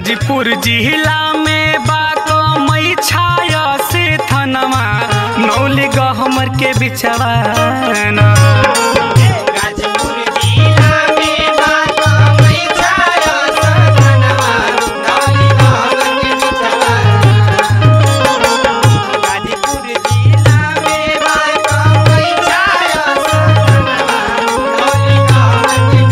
गाजीपुर जिला में बा कमई छाया से थनवा नौली गहमर के बिचवा ना। गाजीपुर जिला में बात कमई छाया सजनवा नौली गहमर के बिचवा गाजीपुर जिला में बात कमई छाया सजनवा नौली गहमर के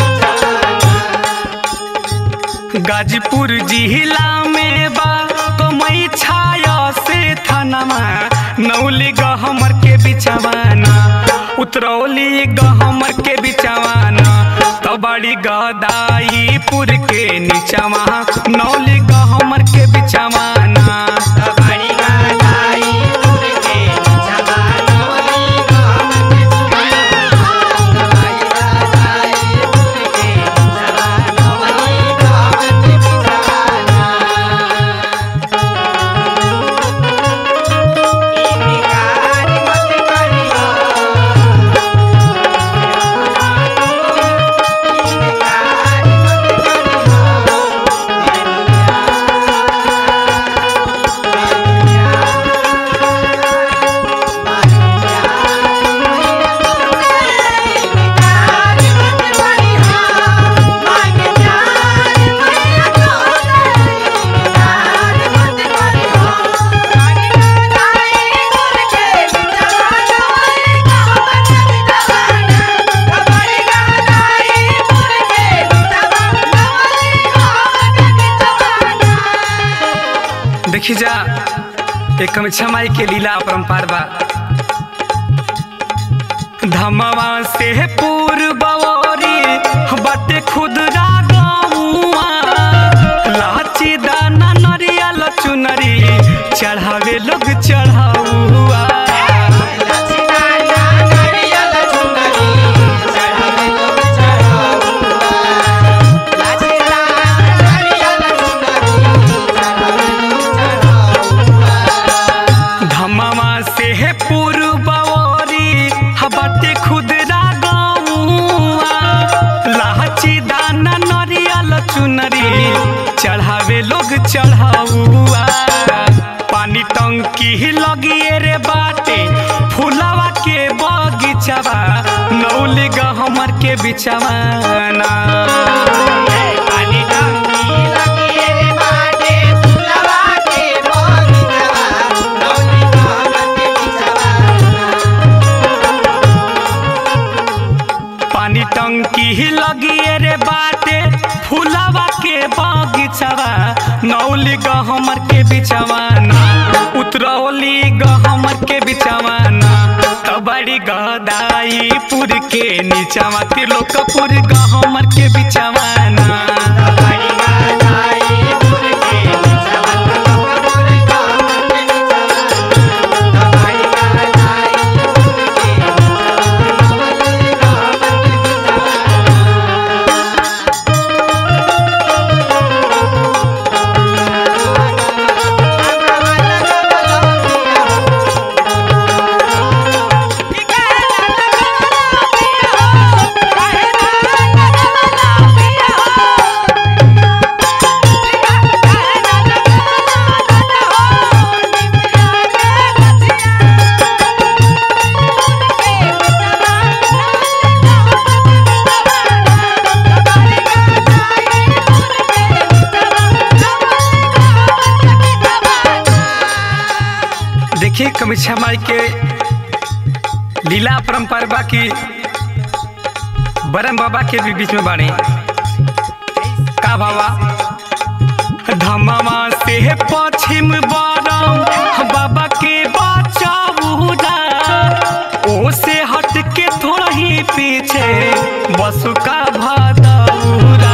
बिचवा गाजीपुर जिला में बा कमई छाया से थनवा नौली गहमर के बिचवाना उतरौली गहमर के बिचवाना तबड़ी गदाईपुर के नीचवा नौली गहमर के बिचवाना बड़ी गाई पुर के बिचवा नौली गहमर के बिचवा बड़ी गाई पुर के बिचवा नौली गहमर के बिचवा इनकार मत करियो इनकार मत देखी जा एक कमछा माई के लीला अपरंपार बा धमवा से पूर्वरी बाटे खुदरा गौआ लाची दाना नरियल चुनरी चढ़ावे लोग चढ़ाउआ धमवा से पूर्वरी बाटे खुदरा गौआ लाची दाना नरियल चुनरी चढ़ावे लोग चढ़ाउआ पानी टंकी लगिए रे बाटे फुलवा के बगीचवा नौली गहमर के बिचवाना पानी टंकी लगिए रे बाटे फुलवा के बगीचवा नौली गहमर के बिचवाना उतरौली गहमर के बिचवाना तबड़ी गदाईपुर के नीचवा त्रिलोकपुर गहमर के बिचवाना देखिए कमीछा माई के लीला परंपरा बा की बरम बाबा के भी बीच में बाणी का बाबा धमावा से पश्चिम बरम बाबा के बचाऊरा ओ से हट के थोड़ा ही पीछे बसुका भादौरा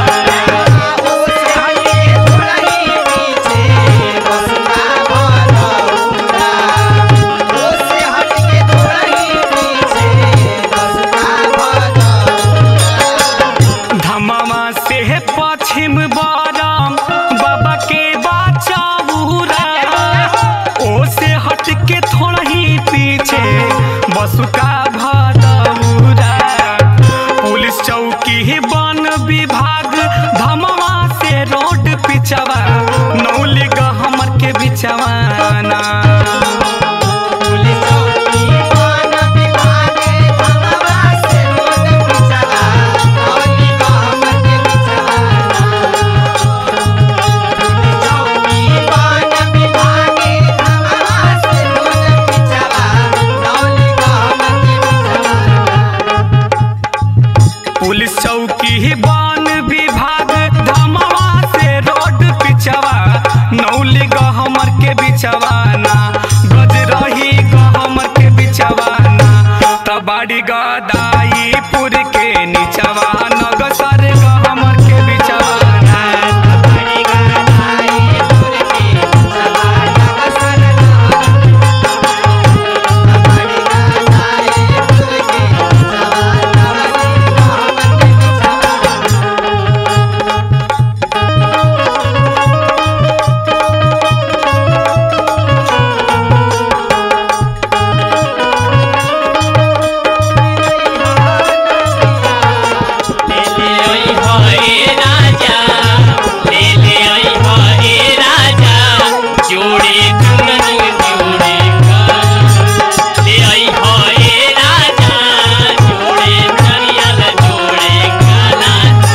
धमावा से पश्चिम बरम बाबा के बचाऊरा ओ से हट के थोड़ा ही पीछे बसुका भादौरा पुलिस चौकी बिचवाना गज रही गहमर के बिचवाना तबाड़ी गदाईपुर के निचवा नगसर गहमर के बिचवाना बड़ी गादाई पुर के सवा नगसर बड़ी गादाई पुर के सवा नगसर ले ले आई हाय राजा ले ले आई हाय राजा जोड़े चुनन जोड़े का ले आई हाय राजा जोड़े नरियल जोड़े काला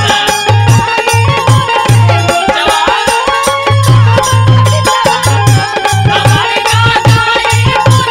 हमारे गादाई पुर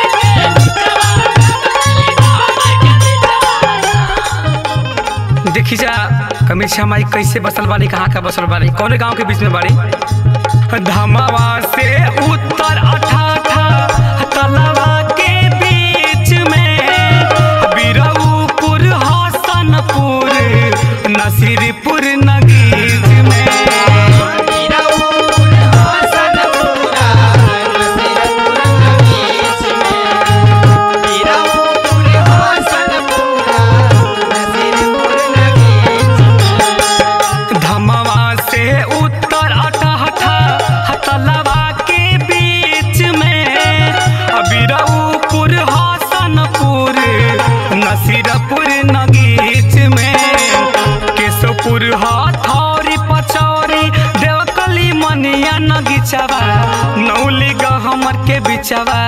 के देखी जा कमीछा माई कैसे बसल बाड़ी कहाँ का बसल बाड़ी कौन गांव के बीच में बाड़ी धमावा से उत्तर अठाठा तलवा के बीच में बिरऊपुर हसनपुर नसीरपुर नगीज में वीरपुर हसनपुरा नसीरपुर नगीच में वीरपुर हसनपुरा नसीरपुर नगीच में धमवा से उत्तर अठहठा हतलवा के बीच में अबिरऊपुर हसनपुर नसीरपुर नगीच में केशवपुर हथौरी पचौरी देवकली मनिया नगीचवा नौली गहमर के बिचवा